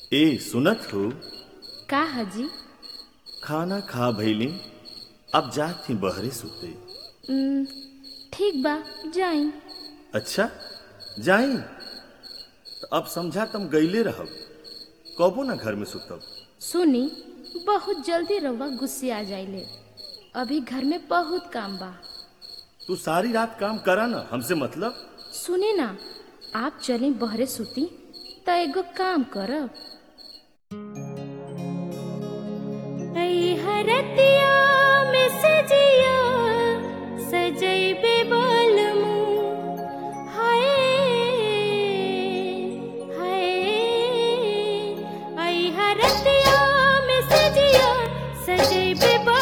ए सुनत हो का हजी खाना खा भैली अब जात थी बहरे सुते उम, ठीक बा जाई अच्छा जाई तो अब समझा तुम गईले रहब कबो ना घर में सुतब सुनी बहुत जल्दी रउआ गुस्से आ जाइले अभी घर में बहुत काम बा तू सारी रात काम करा ना हमसे मतलब सुने ना आप चली बहरे सुती त एगो काम करब हरतिया में सजिया सजैबे बालमू हाय हाय आई हरतिया में सजिया सजैबे